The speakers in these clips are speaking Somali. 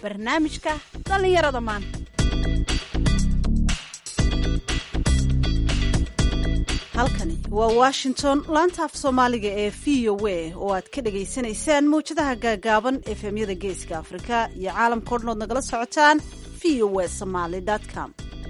barnaamijka dhallinyarada maanta halkani waa washington laanta af soomaaliga ee v o a oo aad ka dhagaysanaysaan mawjadaha gaagaaban efemyada geeska afrika iyo caalamkao dhan ood nagala socotaan v o a somaly com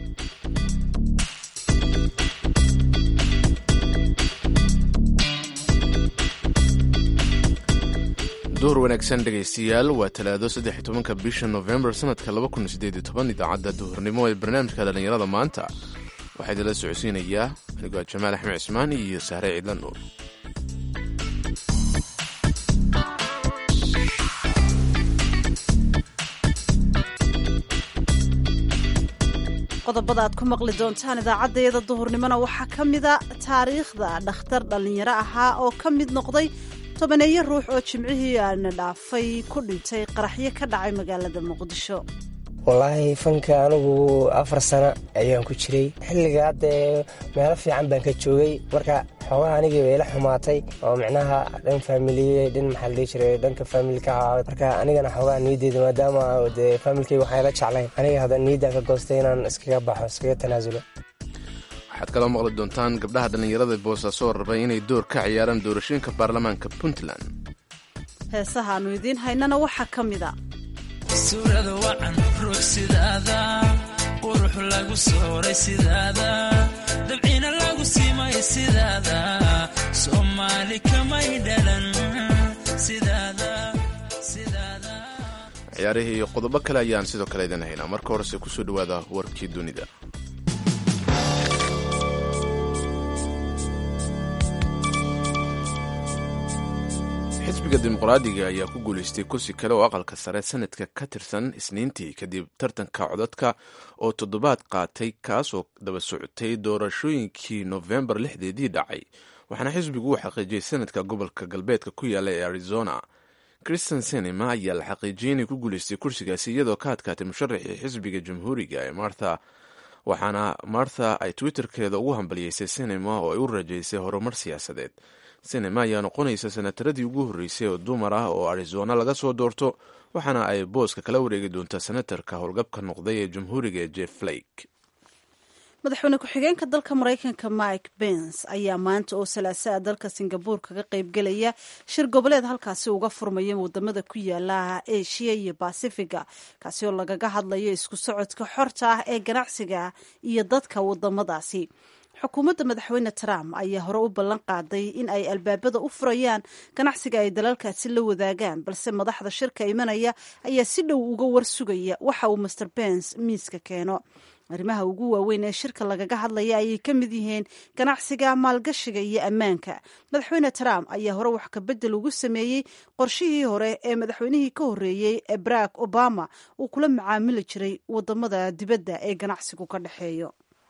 duhur wanaagsan dhegaystayaal waa talaado saddex iyo tobanka bisha novembar sanadka laba kun sideed iyo toban idaacadda duhurnimo ee barnaamijka dhallinyarada maanta waxaa idinla socodsiinayaa anigoo jamaal axmed cismaan iyo sahre ciidla nuur qodobada aad ku maqli doontaan idaacaddayada duhurnimona waxaa ka mida taariikhda dhakhtar dhallinyaro ahaa oo ka mid noqday tobaneeyo ruux oo jimcihii aana dhaafay ku dhintay qaraxyo ka dhacay magaalada muqdisho wallaahi fanka anigu afar sano ayaan ku jiray xilligaa dee meelo fiican baan ka joogay marka xoogaha anigii bay ila xumaatay oo micnaha dhan faamiliye dhan maxaa la dhihi jiray dhanka faamilka ahaa marka anigana xoogaha niyadeeda maadaama dee faamilkay waxaan ila jeclayn aniga hadda niyaddaa ka goostay inaan iskaga baxo iskaga tanaasulo waxaad kaloo maqli doontaan gabdhaha dhallinyarada boosaaso rabay inay door ka ciyaaraan doorashooyinka baarlamaanka puntland heesaha aanu idiin haynana waxaa ka mida suurada wacan ruux sidaada qurux lagu sooray sidaada dabciina lagu simay sidaada soomaali kamay dhalan sidaada sidaada ciyaarihii iyo qodobo kale ayaan sidoo kale idin haynaa marka horese kusoo dhowaada warkii dunida xisbiga dimuqraadiga ayaa ku guulaystay kursi kale oo aqalka sare sanadka ka tirsan isniintii kadib tartanka codadka oo toddobaad qaatay kaasoo daba socotay doorashooyinkii nofembar lixdeedii dhacay waxaana xisbigu uu xaqiijiyey sanadka gobolka galbeedka ku yaala ee arizona christian sinema ayaa la xaqiijiyey inay ku guulaystay kursigaasi iyadoo ka adkaatay musharaxii xisbiga jamhuuriga ee martha waxaana martha ay twitterkeeda ugu hambaliyeysay sinema oo ay u rajaysay horumar siyaasadeed sinema ayaa noqonaysa sanataradii ugu horreysay oo dumar ah oo arizona laga soo doorto waxaana ay booska kala wareegi doontaa senatarka howlgabka noqday ee jamhuuriga ee jeff flake madaxweyne ku-xigeenka dalka maraykanka mike bens ayaa maanta oo salaasaa dalka singabuur kaga qaybgelaya shir goboleed halkaasi uga furmaya wadamada ku yaala eshiya iyo basifiga kaasi oo lagaga hadlayo isku socodka xorta ah ee ganacsiga iyo dadka wadamadaasi xukuumadda madaxweyne trump ayaa hore u ballan qaaday in ay albaabada u furayaan ganacsiga ay dalalkaasi la wadaagaan balse madaxda shirka imanaya ayaa si dhow uga warsugaya waxa uu master bens miiska keeno arrimaha ugu waaweyn ee shirka lagaga hadlaya ayay ka mid yihiin ganacsiga maalgashiga iyo ammaanka madaxweyne trump ayaa hore wax kabedel ugu sameeyey qorshihii hore ee madaxweynihii ka horreeyey ee barack obama uu kula macaamili jiray wadamada dibadda ee ganacsigu ka dhexeeyo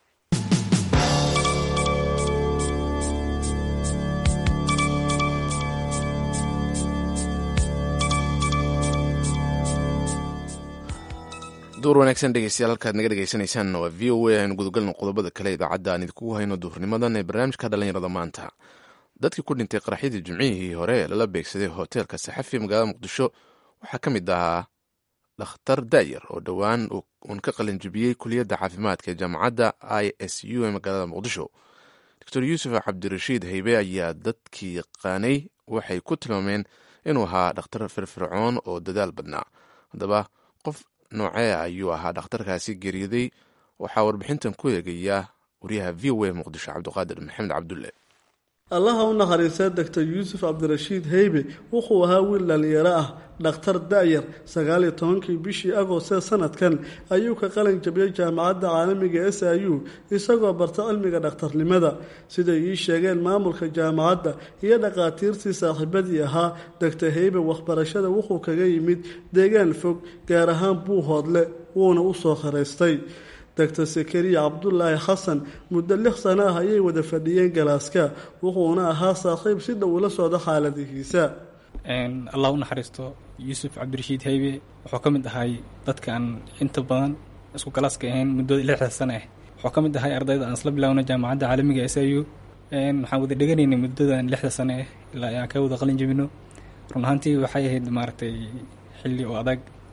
duur wanaagsan dhegeystayaal halkaad naga dhegeysanaysaan waa v o a aynu gudagalno qodobada kale idaacadda aan idinkugu hayno duhurnimadan ee barnaamijka dhallinyarada maanta dadkii ku dhintay qaraxyadii jimcihii hore ee lala beegsaday hoteelka saxafi magaalada muqdisho waxaa ka mid ahaa dhakhtar daayar oo dhowaan uun ka qalinjibiyey kuliyadda caafimaadka ee jaamacadda i s u ee magaalada muqdisho doctor yuusuf cabdirashiid haybe ayaa dadkii yaqaanay waxay ku tilmaameen inuu ahaa dhakhtar firfircoon oo dadaal badnaa haddaba qof noocee ayuu ahaa dhakhtarkaasi geeriyaday waxaa warbixintan ku eegaya wariyaha v o a muqdisho cabdiqaadir maxamed cabdulle allaha u nakhariistay doctor yuusuf cabdirashiid heybe wuxuu ahaa wiil dhalinyaro ah dhakhtar da'yar sagaaliyo tobankii bishii agoostee sanadkan ayuu ka qalin jabiyey jaamacadda caalamiga s i u isagoo barta cilmiga dhakhtarnimada siday ii sheegeen maamulka jaamacadda iyo dhakhaatiirtii saaxiibadii ahaa doctor heybe waxbarashada wuxuu kaga yimid deegaan fog gaar ahaan buuhoodle wuuna u soo kharaystay doctor sakariya cabdulaahi xasan muddo lix sano ah ayay wada fadhiyeen galaaska wuxuuna ahaa saaxiib si dhow ula socda xaaladihiisa allah u naxariisto yuusuf cabdirashiid haybe wuxuu ka mid ahay dadka aan inta badan isku galaaska ahayn muddada lixda sano ah wuxuu ka mid ahay ardayda aan isla bilaawna jaamacadda caalamiga s i u waxaan wada dheganaynay muddadan lixda sano ah ilaa aan ka wada qalin jebino run ahaantii waxay ahayd maaragtay xilli oo adag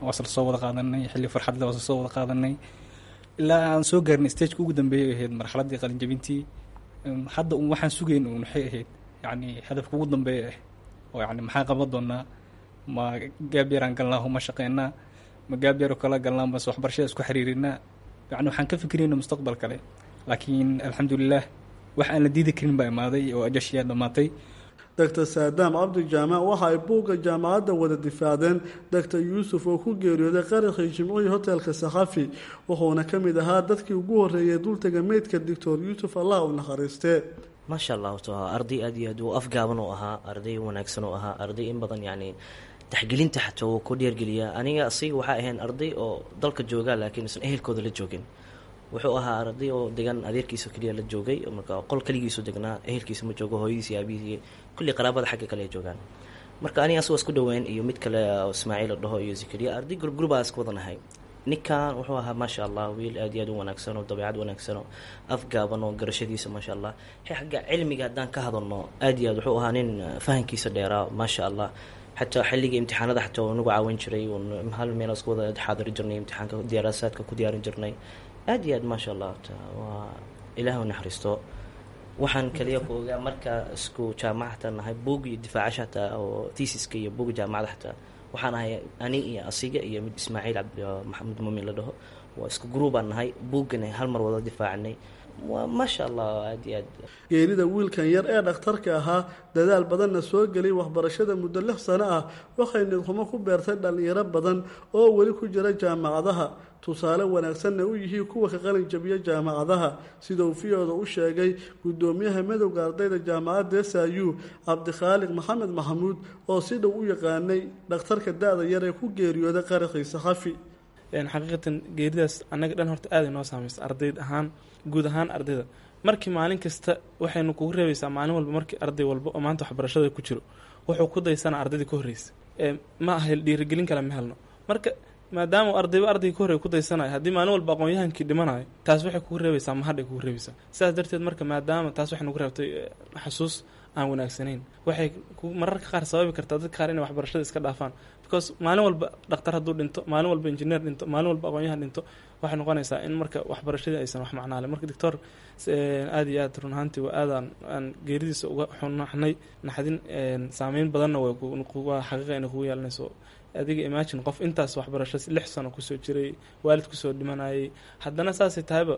waa isla soo wada qaadanay xilli farxad le waa isla soo wada qaadanay ilaa aan soo gaarnay stageka ugu dambeeyay ahayd marxaladdii qalinjabintii hadda un waxaan sugayn un waxay ahayd yacni hadafka ugu dambeeya ah oo yacni maxaan qaban doonaa ma gaab yaraan galnaa ma shaqeynaa ma gaab yaroo kala galnaa base waxbarashada isku xiriirinaa yacni waxaan ka fikirayna mustaqbal kale laakiin alxamdulilah wax aan la diidi karin baa imaaday oo ajashiyaa dhammaatay doctor saadaam cabdi jaamac waxa ay buugga jaamacadda wada difaacdeen doctor yuusuf oo ku geeriyooday qaraxii jimcihii hotelka sakhafi wuxuuna ka mid ahaa dadkii ugu horreeyay dultaga meydka doctor yuusuf allah u nakhariistee maasha allah to arday aad iyo aad u afgaaban oo ahaa arday wanaagsan oo ahaa arday in badan yacni taxgelinta xataa wuu ku dheergeliyaa aniga asiga waxaa ahayn arday oo dalka joogaa laakiin isan ehelkooda la joogin wuxuu ahaa arday oo degan adeerkiisa keliya la joogay marka qol keligiisu degnaa ehelkiisa ma joogo hooyadiisi aabihiisi kulli qaraabada xagga kale ay joogaan marka aniga asagoo isku dhaweyn iyo mid kale ismaaciil la dhaho iyo zakariya arday gurgurubaa iska wadanahay ninkan wuxuu ahaa maasha allah wiil aad iyo aad u wanaagsan oo dabeicad wanaagsan oo afgaaban oo garashadiisa maasha allah xagga cilmiga haddaan ka hadalno aad iyo aad wuxuu ahaa nin fahankiisa dheeraa maasha allah xataa xilligii imtixaanada xataa waa nagu caawin jiray hal meel isku wada xaadiri jirnay imtixaanka diyaarasaadka ku diyaarin jirnay aad iyo aad maasha allah waa ilaah u naxariisto waxaan kaliya ku ogaa marka isku jaamaca xataa nahay buug iyo difaacasha xataa oo tiisiska iyo buuga jaamacada xataa waxaan ahay ani iyo asiga iyo mid ismaaciil maxamed muumin la dhaho waa isku gruubaan nahay buuggana hal mar wada difaacanay waa maasha allah aad iyo aad geerida wiilkan yar ee dhakhtarka ahaa dadaal badanna soo geliyay waxbarashada muddo lix sano ah waxay nidxumo ku beertay dhallinyaro badan oo weli ku jira jaamacadaha tusaale wanaagsanna u yihiin kuwa ka qalin jabiya jaamacadaha sida uu fiyooda u sheegay guddoomiyaha madowga ardayda jaamacadda s i u cabdikhaaliq maxamed maxamuud oo si dhow u yaqaanay dhakhtarka da-da yar ee ku geeriyooday qaraxii saxafi xaqiiqatan geeridaas annaga dhan horta aaday noo saamaysa ardayd ahaan guud ahaan ardayda markii maalin kasta waxaynu kugu reebaysaa maalin walba markii arday walba oo maanta waxbarashada ku jiro wuxuu ku daysana ardaydii ka horreysa ma aha dhiirigelin kale ma helno marka maadaama ardayba ardayga ka horrey ku daysanayo haddii maalin walba aqoon-yahankii dhimanayo taas waxay kugu reebaysaa mahadhay kugu reebaysaa sidaas darteed marka maadaama taas waxay nagu reebtay xasuus aan wanaagsanayn waxay mararka qaar sababi kartaa dadka qaar inay waxbarashada iska dhaafaan because maalin walba dhakhtar hadduu dhinto maalin walba injineer dhinto maalin walba aqoon-yahan dhinto waxay noqonaysaa in marka waxbarashadii aysan wax macnaale marka doctor aada iyo aad run ahaantii waa aadaan aan geeridiisa uga xunaxnay naxdin saameyn badanna waa xaqiiqa inay kugu yeelanayso adiga imagine qof intaas waxbarasho lix sano kusoo jiray waalid kusoo dhimanayay haddana saasay tahayba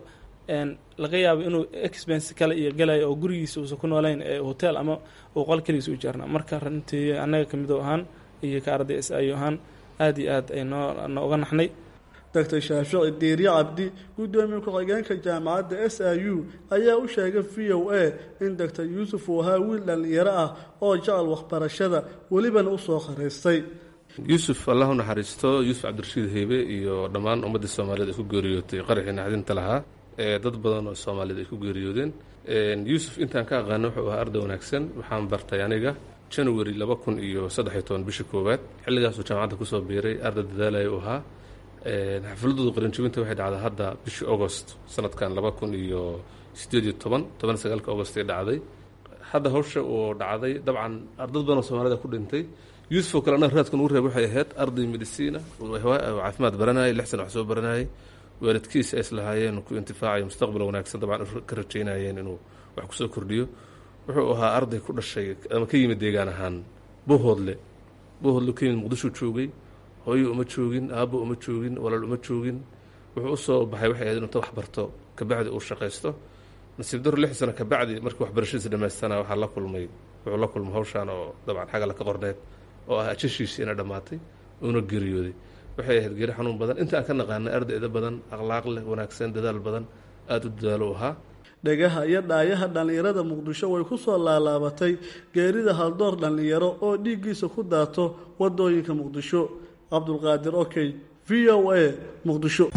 laga yaabo inuu expense kale iyo galayo oo gurigiisa uusan ku nooleyn ee hotel ama uu qol keligiisa u jeerna marka runtii annaga kamidoo ahaan iyo ka arday s i ahaan aada iyo aad ay noo nooga naxnay doctor shaafici diirye cabdi guddoomiye ku-xigeenka jaamacadda s i u ayaa u sheegay v o a in doctor yuusuf uu ahaa wiil dhallinyaro ah oo jecel waxbarashada welibana usoo kharaystay yuusuf allah u naxariisto yuusuf cabdirashiid heybe iyo dhammaan ummaddii soomaaliyeed ay ku geeriyootay qaraxii naxdinta lahaa ee dad badan oo soomaaliyeed ay ku geeriyoodeen yuusuf intaan ka aqaana wuxuu ahaa arday wanaagsan waxaan bartay aniga january laba kun iyo saddexiyo toban bishii koowaad xilligaasuu jaamacadda kusoo biiray arday dadaalaya u ahaa xafladooda qaranjabinta waxay dhacday hadda bishii agost sanadkan laba kun iyo sideed iyo toban toban sagaalka agost ay dhacday hadda hawsha uu dhacday dabcan dad badan oo soomaalida ku dhintay yuusuf oo kale annaga raadkan ugu reeb waxay ahayd arday mediciina caafimaad baranayay lix sana wax soo baranayay waalidkiisa ay islahaayeen ku intifaacayo mustaqbal wanaagsan dabcan ka rajaynayeen inuu wax kusoo kordhiyo wuxuu ahaa arday ku dhashay ama ka yimid deegaan ahaan bohoodle bohoodle ka yimid muqdisho joogay hooyo uma joogin aabbo uma joogin walaal uma joogin wuxuu usoo baxay waxay ahayd inta wax barto kabacdi uu shaqaysto nasiib daro lix sano kabacdi markii waxbarashadiisa dhamaystana waxaa la kulmay wuxuu la kulmay hawshaan oo dabcan xagala ka qorneed oo ah ajashiisii ina dhammaatay uuna geeriyooday waxay ahayd geeri xanuun badan inta aan ka naqaanay ardayda badan akhlaaq leh wanaagsan dadaal badan aada u dadaalo u ahaa dhegaha iyo dhaayaha dhallinyarada muqdisho way ku soo laalaabatay geerida haldoor dhallinyaro oo dhiiggiisa ku daato wadooyinka muqdisho cabdulqaadir okey v o a muqdisho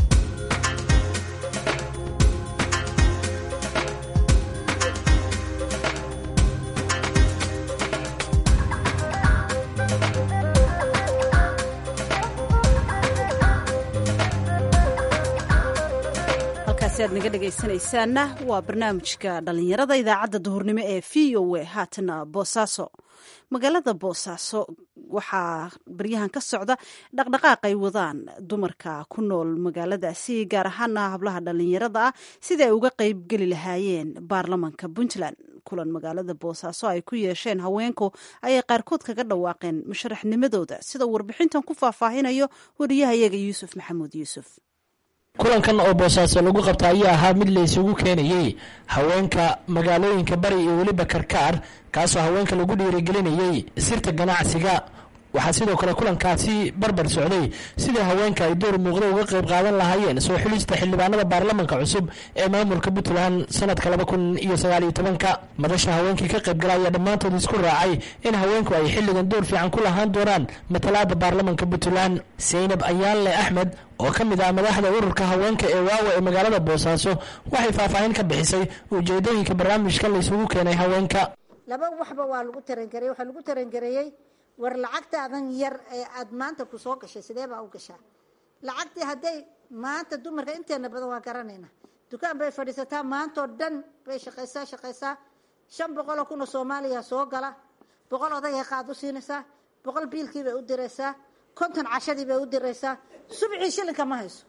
ad naga dhegaysanaysaanna waa barnaamijka dhallinyarada idaacadda duhurnimo ee v o a haatana boosaaso magaalada boosaaso waxaa baryahan ka socda dhaqdhaqaaq ay wadaan dumarka ku nool magaaladaasi gaar ahaana hablaha dhallinyarada ah sida ay uga qeybgeli lahaayeen baarlamanka puntland kulan magaalada boosaaso ay ku yeesheen haweenku ayay qaarkood kaga dhawaaqeen musharaxnimadooda sida warbixintan ku faahfaahinayo wariyahayaga yuusuf maxamuud yuusuf kulankan oo boosaaso lagu qabta ayaa ahaa mid la isugu keenayey haweenka magaalooyinka bari iyo weliba karkaar kaasoo haweenka lagu dhiirigelinayey sirta ganacsiga waxaa sidoo kale kulankaasi barbar socday sidai haweenka ay door muuqda uga qayb qaadan lahaayeen soo xulista xildhibaanada baarlamanka cusub ee maamulka puntland sanadka laba kun iyo sagaaliyo tobanka madasha haweenkii ka qaybgala ayaa dhammaantood isku raacay in haweenku ay xilligan door fiican ku lahaan doonaan matalaada baarlamanka puntland saynab ayaanle axmed oo ka mid ah madaxda ururka haweenka ee waawa ee magaalada boosaaso waxay faahfaahin ka bixisay ujeedooyinka barnaamijkan la isugu keenay haweenka laba waxba waa lagu tarangareeyey waxaa lagu tarangareeyey war lacagtaadan yar ee aada maanta ku soo gashay sidee baa u gashaa lacagtii hadday maanta dumarka inteena badan waa garanayna dukaan bay fadhiisataa maantoo dhan bay shaqaysaa shaqaysaa shan boqoloo kun oo soomaaliya soo gala boqol odagay qaad u siinaysaa boqol biilkii bay u diraysaa konton cashadii bay u diraysaa subcii shilinka ma hayso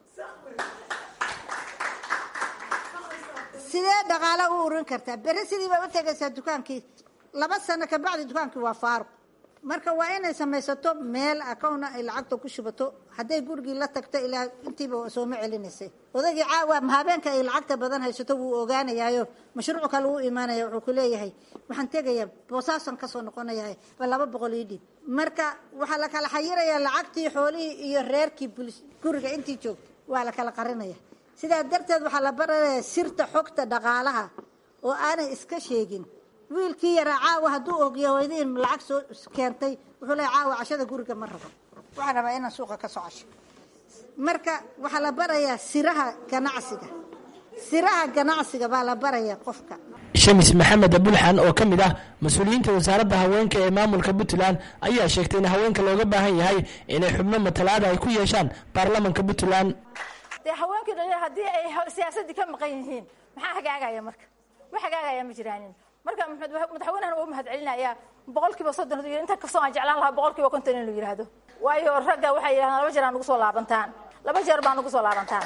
sidee dhaqaalo u urin kartaa beri sidii bay u tegaysaa dukaankii laba sano kabacdi dukaankii waa faaruq marka waa inay samaysato meel acowna ay lacagta ku shubato hadday gurigii la tagto ilaa intiiba sooma celinaysay odagii caawa habeenka ay lacagta badan haysato wuu ogaanayaayo mashruuc kale uu imaanaya wuxuu ku leeyahay waxaan tegayaa boosaasan kasoo noqonayahay ba laba boqol ii dhiib marka waxaa la kala xayirayaa lacagtii xoolihii iyo reerkii bulis guriga intii joogtay waa la kala qarinaya sidaa darteed waxaa la baranayaa sirta xogta dhaqaalaha oo aanay iska sheegin wiilkii yaraa caawa hadduu ogya hooyadiin lacag soo keentay wuxuu leeya caawa cashada guriga ma rabo waxaan rabaa inaan suuqa ka soo casho marka waxaa la barayaa siraha ganacsiga siraha ganacsiga baa la barayaa qofka shamis maxamed abulxan oo ka mid ah mas-uuliyiinta wasaaradda haweenka ee maamulka puntland ayaa sheegtay in haweenka looga baahan yahay inay xubno matalaada ay ku yeeshaan baarlamanka puntland dee haweenkii dhalinyar haddii ay siyaasaddii ka maqan yihiin maxaa hagaagaya marka wax hagaagaya ma jiraanin marka madaxweynahan uu mahad celinaya boqol kiiba soddon inta kastoo aan jeclaan lahaa boqol kiiba konton inuu yidhaahdo waayo ragga waxay yidhahdaan laba jeer aa nugu soo laabantaan laba jeer baa nugu soo laabantaan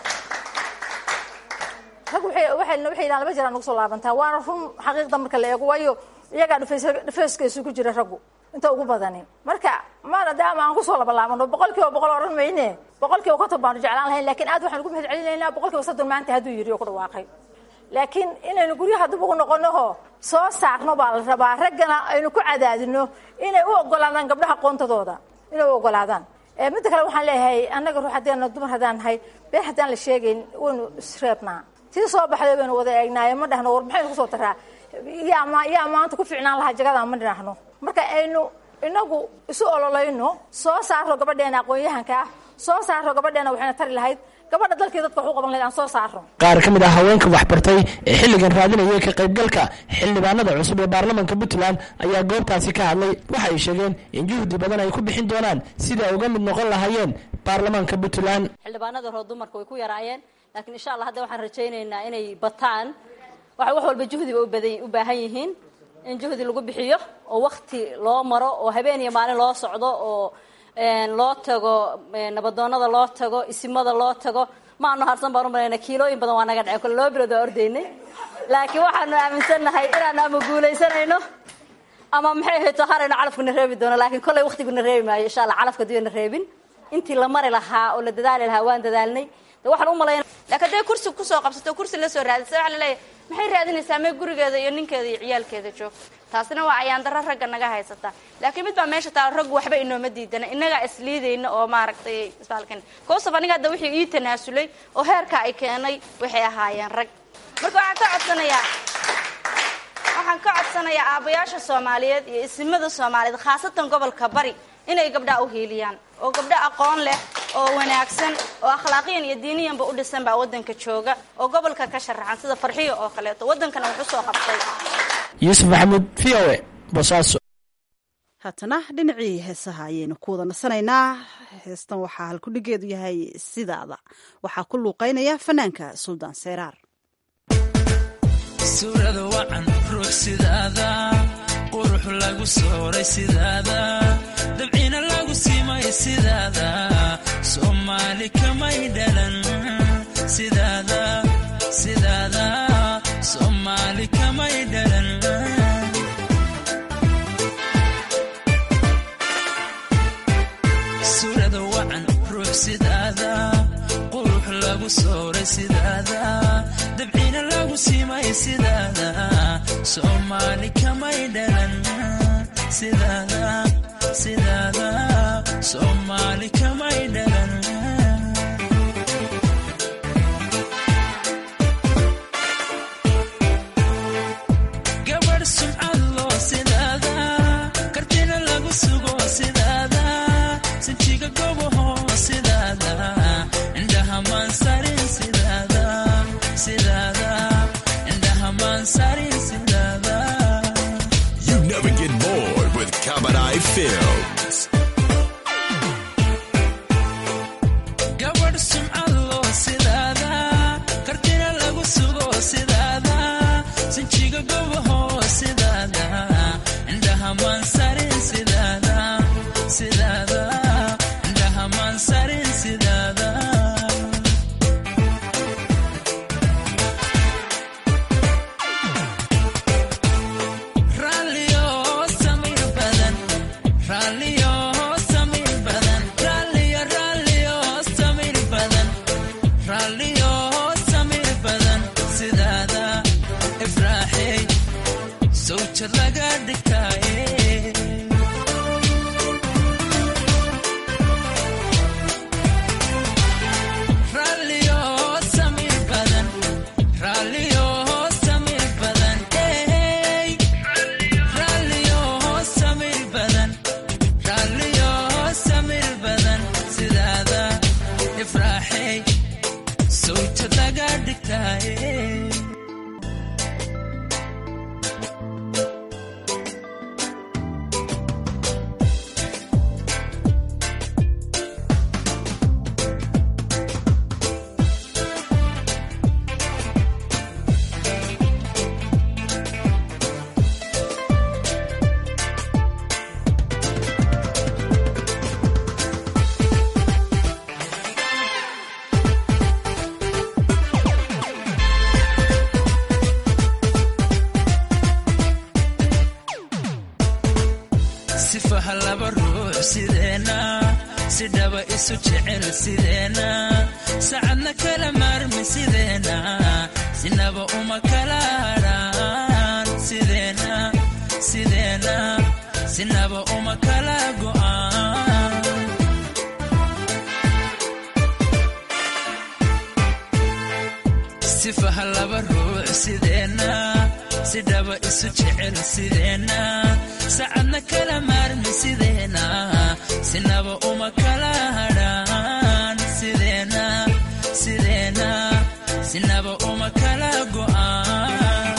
rag waxay yidhahan laba jeer aa nugu soo laabantaan waana run xaqiiqda marka la eego waayo iyagaa dhufayska isugu jira raggu inta ugu badani marka maadaama aan kusoo labalaabano boqol kiiba boqol oran mayne boqol kiiba konton baanu jeclaan lahayn lakin aad waxaan ugu mahad celinaynaa boqol kiiba soddon maanta hadduu yidhi oo ku dhawaaqay laakiin inaynu guryaha dib ugu noqonoho soo saarno baa la rabaa raggana aynu ku cadaadino inay u ogolaadaan gabdhaha qoontadooda inay u ogolaadaan midda kale waxaan leeyahay annaga ruux haddaan dumar haddaan nahay been haddaan la sheegayn waynu isreebnaa tii soo baxday baynu wada eegnaayo ma dhahno war maxaynu kusoo taraa yaa yaa maanta ku ficnaan lahaa jagadan ma dhahno marka aynu inagu isu ololayno soo saarno gabadheena aqoon-yahanka ah soo saarno gabadheena waxayna tari lahayd gabadha dalkii dadka wax u qaban lahayd aan soo saarno qaar ka mid ah haweenka waxbartay ee xilligan raadinaya ka qaybgalka xildhibaanada cusub ee baarlamanka puntland ayaa goobtaasi ka hadlay waxa ay sheegeen in juhdi badan ay ku bixin doonaan sidai ay uga mid noqon lahaayeen baarlamaanka puntland xildhibaanada hore dumarka way ku yaraayeen laakiin insha allah hadda waxaan rajaynaynaa inay bataan waxay wax walba juhdiba ubaday u baahan yihiin in juhdi lagu bixiyo oo wakti loo maro oo habeen iyo maalin loo socdo oo loo tago nabadoonada loo tago isimada loo tago maanu harsan baan u malayna kiilooyin badan waa naga dhacay kole laba bilood waa ordaynay laakiin waxaanu aaminsannahay inaanu ama guulaysanayno ama maxay ahayto harayno calafkuna reebi doono laakiin kollay waktiguna reebi maayo insha allah calafka diyona reebin intii la mari lahaa oo la dadaali lahaa waan dadaalnay de waxaan u malayna laakiin hadday kursi kusoo qabsato kursi la soo raadisa waxa laleeyahay maxay raadinaysaa mee gurigeeda iyo ninkeeda iyo ciyaalkeeda joogto taasina waa ayaandaro ragga naga haysata laakiin mid baa meesha taalo raggu waxba inooma diidana innagaa isliidayna oo maaragtay isbaalkan koosaf aniga hadda wixii ii tanaasulay oo heerka ay keenay waxay ahaayeen rag marka waxaan ka codsanayaa waxaan ka codsanayaa aabbayaasha soomaaliyeed iyo isimada soomaaliyeed khaasatan gobolka bari inay gabdhaha u hiiliyaan oo gabdho aqoon leh oo wanaagsan oo akhlaaqiyan iyo diiniyanba u dhisan baa waddanka jooga oo gobolka ka sharaxan sida farxiyo oo kaleeto waddankana wax usoo qabtay yuusuf maxamuud v o e boosaaso haatana dhinacii heesaha ayaynu ku wada nasanaynaa heestan waxaa halkudhigeedu yahay sidaada waxaa ku luuqaynaya fanaanka suldaan seyraar suurada wacan ruux sidaada qurux lagu sooray sidaada dabciina lagu siimay sidaada soomaali kamay dhalan sidaada sidaada soomaali kamay dhalan suurada wacan ruux sidaada qurux lagu sooray sidaada dabciina lagu siimay sidaada soomaali kamay dhalan sidaada sidaada soomaali kamay dhalan gabadh sumcad loo sidaada kartina lagu sugo sidaada sinjiga gobaho sidaada indhaha maansarin sidaada sidaada indhaha maansarin sidaada You never get bored with Kabadai Films. gabadh sumcad loo sidaada kartina lagu sugo sidaada sinjiga gobaho sidaada indhaha maansarin sidaada sidaada indhaha maansarin sidaada raalliyo samiir badan raalliyo samiir badan raalliyo raalliyo samiir badan raalliyo samiir badan sidaada ifraaxey sawjad laga dhigtaaye raalliyo samiir badan raalliyo samiir badan hey raalliyo samiir badan raalliyo samiir badan sidaada ifraaxey sawjad laga dhigtaaye sifaha laba ruux sideena si dhaba isu jecel sideena sacadna kala maarmi sideena sinaba uma kala hadhaan sideena sideena sinaba uma kala go'aan sifaha laba ruux sideena si dhaba isu jecel sideena sacadna kala maarmi sideena sinaba uma kala hadhaan sideena sideena sinaba uma kala go'aan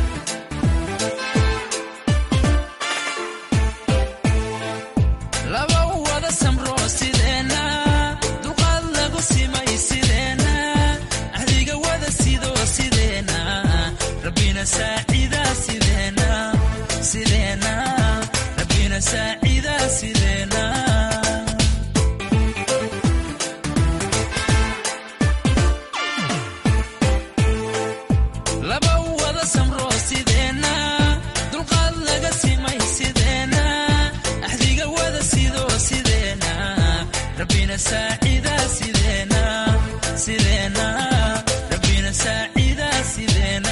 laba wada samro sideena dulqaad lagu simay sideena ahdiga wada sido sideena rabbina saacida sideena sideena rabbina saacida sideena laba wada samro sideena dulqaad laga simay sideena ahdiga wada sido sideena rabbina saacida sideena sideena rabbina saacida sideena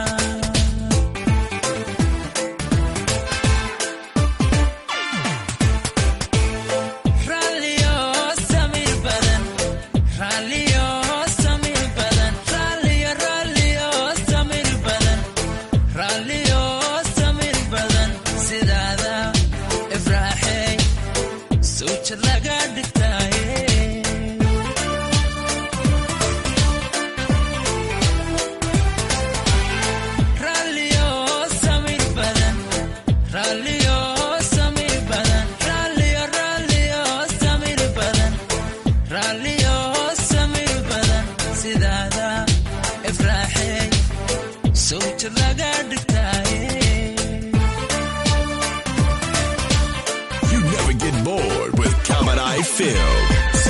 raalliyo samiir badan raalliyo samiir badan raalliyo raalliyo samiir badan raalliyo samiir badan sidaada ifraaxey sawjad laga dhigtaaye raalliyo samiir badan raalliyo samiir badan raalliyo raalliyo samiir badan raalliyo samiir badan sidaada ifraaxey sawjad laga dhigtaaye You never get bored Fields.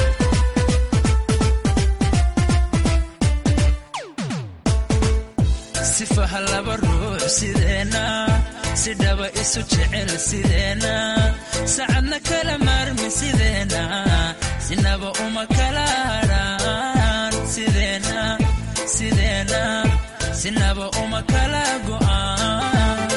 sifaha laba ruux sideena si dhaba isu jecel sideena sacadna kala maarmi sideena sinaba uma kala hadhaan sideena sideena sinaba uma kala go'aan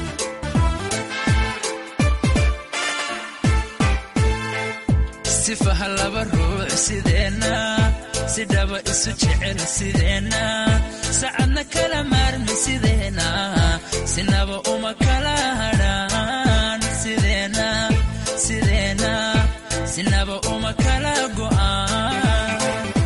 sifaha laba ruux sideena si dhaba isu jecel sideena sacadna kala maarmi sideena sinaba uma kala hadhaan sideena sideena sinaba uma kala go'aan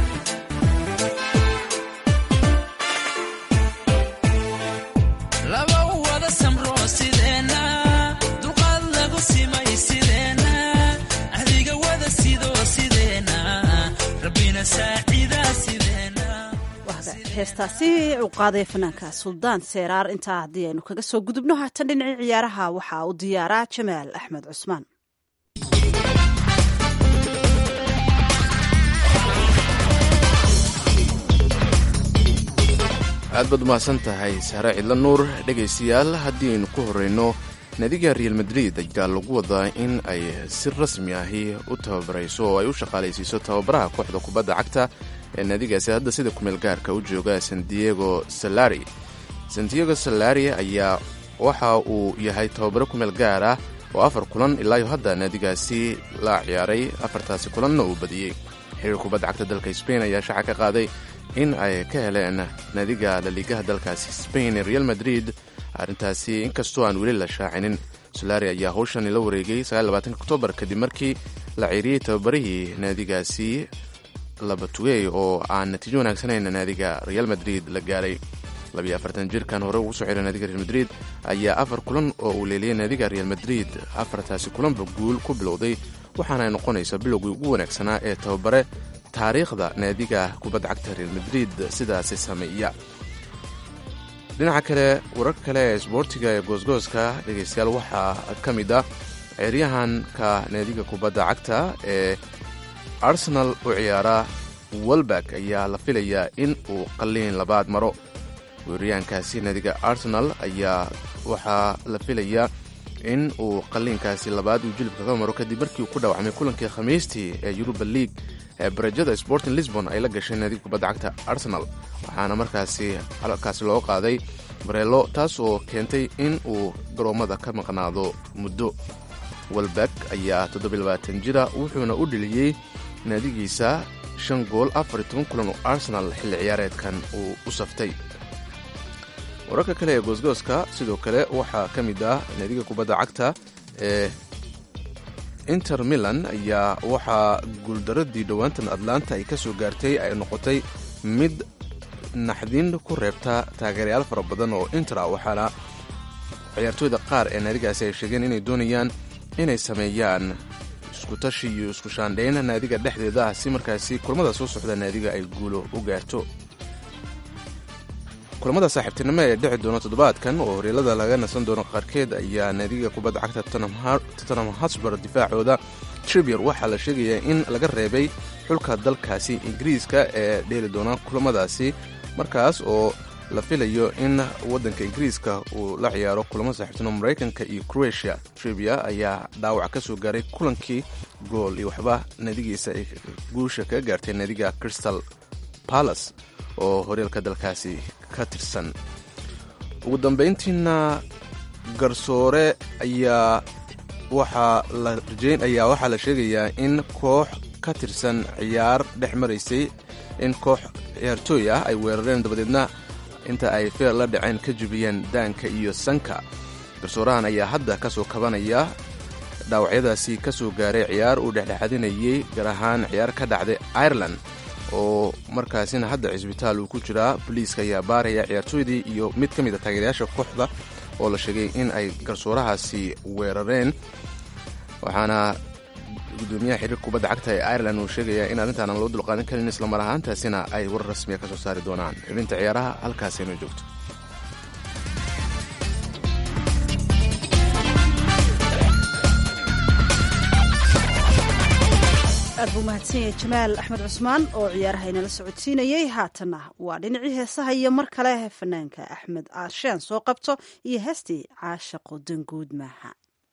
laba wada samro sideena duqaad lagu simay sideena ahdiga wada sido sideena rabbina saacida sideena heestaasi uu qaaday fanaanka suldaan seeraar intaa haddii aynu kaga soo gudubno haatan dhinacii ciyaaraha waxaa u diyaaraa jamaal axmed cusmaan aad baad umahadsan tahay sahre cidla nuur dhegaystayaal haddii aynu ku horreyno naadiga real madrid ayaa lagu wadaa in ay si rasmi ahi u tababarayso oo ay u shaqaalaysiiso tababaraha kooxda kubadda cagta ee naadigaasi hadda sida kumeel gaarka u jooga sandiego salari sandiego salari ayaa waxa uu yahay tababaro kumeel gaar ah oo afar kulan ilaayo hadda naadigaasi la ciyaaray afartaasi kulanna uu badiyey xiriir kubadda cagta dalka sbain ayaa shaaca ka qaaday in ay ka heleen naadiga laliigaha dalkaasi sbain ee real madrid arrintaasi inkastoo aan weli la shaacinin solari ayaa howshani la wareegay oktoobar kadib markii la ciiriyey tababarihii naadigaasi labatugey oo aan natiijo wanaagsanayn naadiga real madrid la gaaray jirkan hore ugu soo xiray naadiga real madrid ayaa afar kulan oo uu leeliyey naadiga real madrid afartaasi kulanba guul ku bilowday waxaana ay noqonaysaa bilowgii ugu wanaagsanaa ee tababare taariikhda naadiga kubadda cagta real madrid sidaasi sameeya dhinaca kale wararka kale ee isboortiga ee goosgooska dhegaystayaal waxaa ka mid ah ciyaaryahanka naadiga kubadda cagta ee arsenal u ciyaara walbak ayaa la filayaa in uu qalliin labaad maro weeraryahankaasi naadiga arsenal ayaa waxaa la filayaa in uu qalliinkaasi labaad uu jilibka ka maro kadib markii uu ku dhaawacmay kulankii khamiistii ee yuruba league ee barajada sporting lisbon ay la gashay naadiga kubadda cagta arsenal waxaana markaasi halkaasi loo qaaday bareelo taas oo keentay in uu garoommada ka maqnaado muddo walbak ayaa jira wuxuuna u dheliyey naadigiisa shan gool afar toban kulan oo arsenal xilli ciyaareedkan uu u saftay wararka kale ee goosgooska sidoo kale waxaa ka mid ah naadiga kubadda cagta ee inter milan ayaa waxaa guuldaradii dhowaantan atlanta ay ka soo gaartay ay noqotay mid naxdin ku reebta taageerayaal fara badan oo intera waxaana ciyaartooyda qaar ee naadigaasi ay sheegeen inay doonayaan inay sameeyaan iskutashi iyo isku shaandhayn naadiga dhexdeeda ah si markaasi kulamada soo socda naadiga ay guulo u gaarto kulamada saaxiibtinimo ee dhici doona toddobaadkan oo horyaalada laga nasan doono qaarkeed ayaa naadiga kubadda cagta tottenham hotspur difaacooda tribier waxaa la sheegayaa in laga reebay xulka dalkaasi ingiriiska ee dheeli doona kulamadaasi markaas oo la filayo in waddanka ingiriiska uu la ciyaaro kulamo saaxiibtinimo maraykanka iyo croatia tribia ayaa dhaawac ka soo gaaray kulankii gool iyo waxba naadigiisa ay guusha kaga gaartay naadiga crystal palace oo horyaalka dalkaasi ka tirsan ugu dambayntiina garsoore ayaa waxaa la rajeyn ayaa waxaa la sheegayaa in koox ka tirsan ciyaar dhex maraysay in koox ciyaartooy ah ay weerareen dabadeedna inta ay feer la dhaceen ka jubiyeen daanka iyo sanka garsoorahan ayaa hadda ka soo kabanaya dhaawacyadaasi ka soo gaaray ciyaar uu dhexdhexadinayey gaar ahaan ciyaar ka dhacday ireland oo markaasina hadda cisbitaal uu ku jiraa boliiska ayaa baaraya ciyaartooydii iyo mid ka mid a taageerayaasha kooxda oo la sheegay in ay garsoorahaasi weerareen waxaana gudoomiyaha xiriirka kubadda cagta ee ireland uu sheegayaa in arrintaana loo dulqaadan karin islamar ahaantaasina ay war rasmiya ka soo saari doonaan xubinta ciyaaraha halkaasaynu joogto aad buu mahadsan yahay jamaal axmed cusmaan oo ciyaaraha inala socodsiinayey haatanna waa dhinacii heesaha iyo mar kale fanaanka axmed aasheen soo qabto iyo heestii caashaqo danguud maaha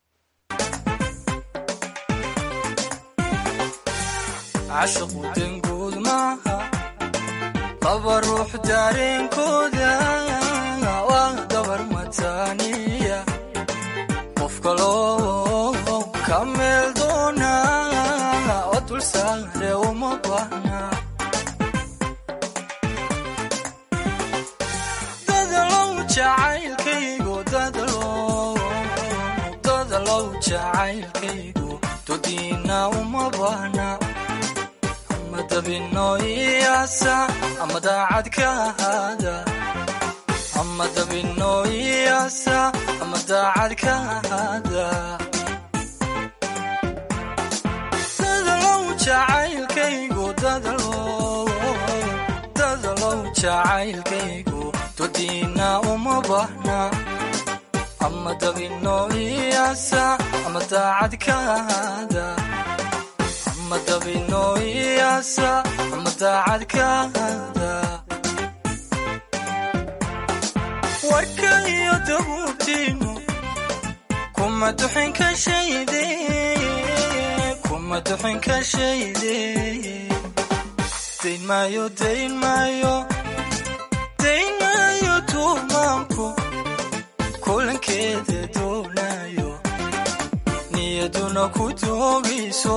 cashaqu danguud maaha laba ruux dareenkooda waa dabar mataaniya qof kaloo ka meel doona oo dulsaare uma baahna dadalow jacaylkaygu dadalow dadalow jacaylkaygu dodiina uma baahna ama dabino iyaasa ama daacad ka ahaada ama dabino iyaasa ama daacad ka ahaada dadalow jacaylkaygu dadalow dadalow jacaylkaygu dodiina uma baahna ama dabino iyaasa ama daacad ka ahaada ama dabino iyaasa ama daacad ka ahaada warka iyo dabuubtiinu kuma duxin ka shayde kuma duxin ka shayde dayn maayo dayn maayo dayn maayo tuumaanku kulankeeda doonayo niyaduna ku doogayso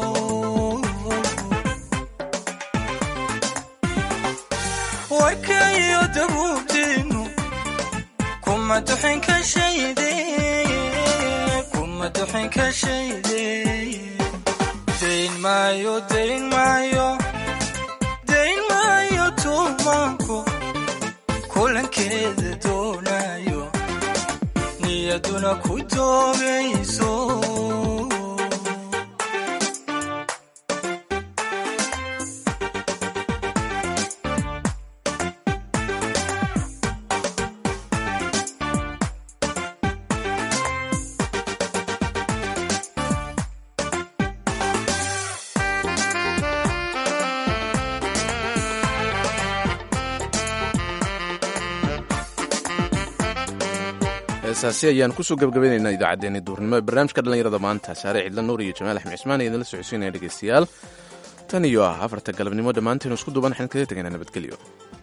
warka iyo dabuubtiinu kuma duxin ka shayde kuma duxin ka shayde dayn maayo dayn maayo dayn maayo tuumaanku kulankeeda doonayo niyaduna ku doogayso heesaasi ayaan kusoo gabagabaynaynaa idaacaddeenii duurnimo ee barnaamijka dhallinyarada maanta saare cidla nuur iyo jamaal axmed cismaan ee idinla socodsiinaya dhegeystayaal tan iyo ah afarta galabnimo dhammaanteenu isku duuban waxaan kaga tegaynaa nabadgelyo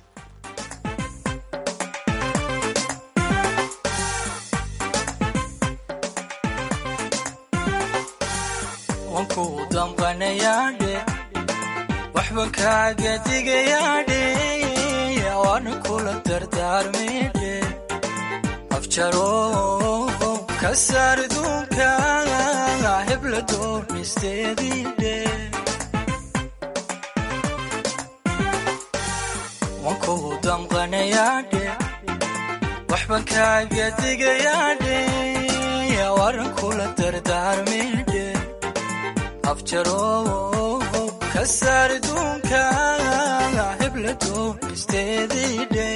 wanku damqanayaadhe waxban kaaga digayaadhe waana kula dardaarmaydhe afjaro ka saar duunka hebla doonisteediidhe wanku damqanayaadhe waxban kaaga digayaadhe waran kula dardaarmaydhe afjaro ka saar duunka hebla doonisteediidhe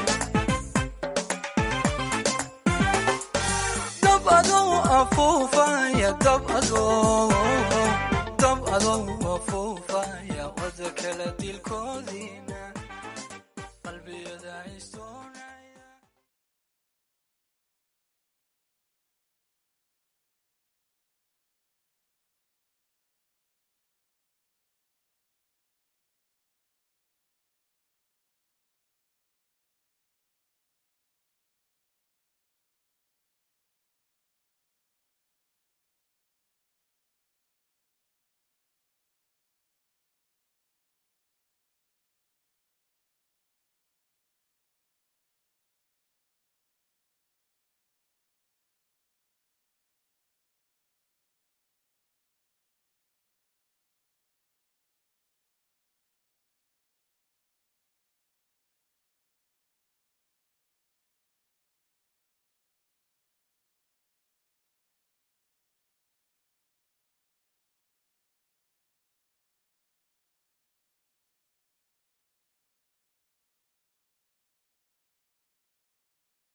dab adou afuufaya dab adou dab adou afuufaya wada kala dilkoodiina qalbiyada haystoon